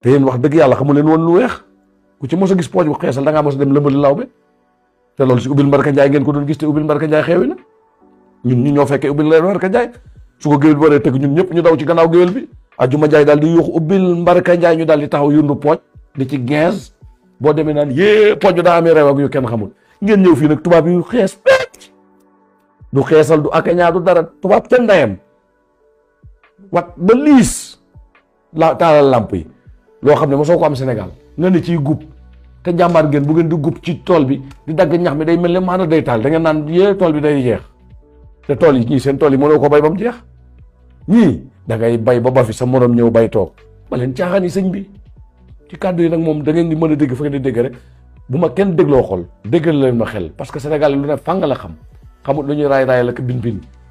te yéen wax dëgg yàlla xamu leen woon lu weex ku ci mos a gis pooj bu xeesal da ngaa mos a dem lëmbali lawbe te loolu si ubbil mbarka njaay ngeen ko doon gis te ubbil mbarka njaay xeewi na ñun ñu ñoo fekkee ubbil mbarka njaay su ko géwél bi waree tëgg ñun ñëpp ñu daw ci gannaaw géwél bi ajuma njaay daal di yuux ubbil mbarka njaay ñu daal di taxaw yundu pooj di ci quinze boo demee naan yée pooj bi daa amee rew ak yu kenn xamul ngeen ñëw fii nag tubaab yu xees pecc du xeesal du akañaa du dara tubaab ca ndayam wat ba liis la taalal làmp yi loo xam ne mosoo ko am Sénégal nga ne ciy gub te jàmbaar ngeen bu ngeen di gub ci tool bi di dagg ñax mi day mel ne maanaam day taal da ngeen naan yee tool bi day jeex te tool yi ñii seen tool yi mënoo ko bay ba mu jeex ñii da ngay bay ba ba fi sa morom ñëw bay toog ba leen caaxaan yi sëñ bi ci kàddu yi nag moom da ngeen di mën a dégg fa ngeen di dégg rek bu ma kenn dégloo xol déggal leen ma xel parce que Sénégal lu ne fàng la xam xamut lu ñuy raay raay la ko bin bin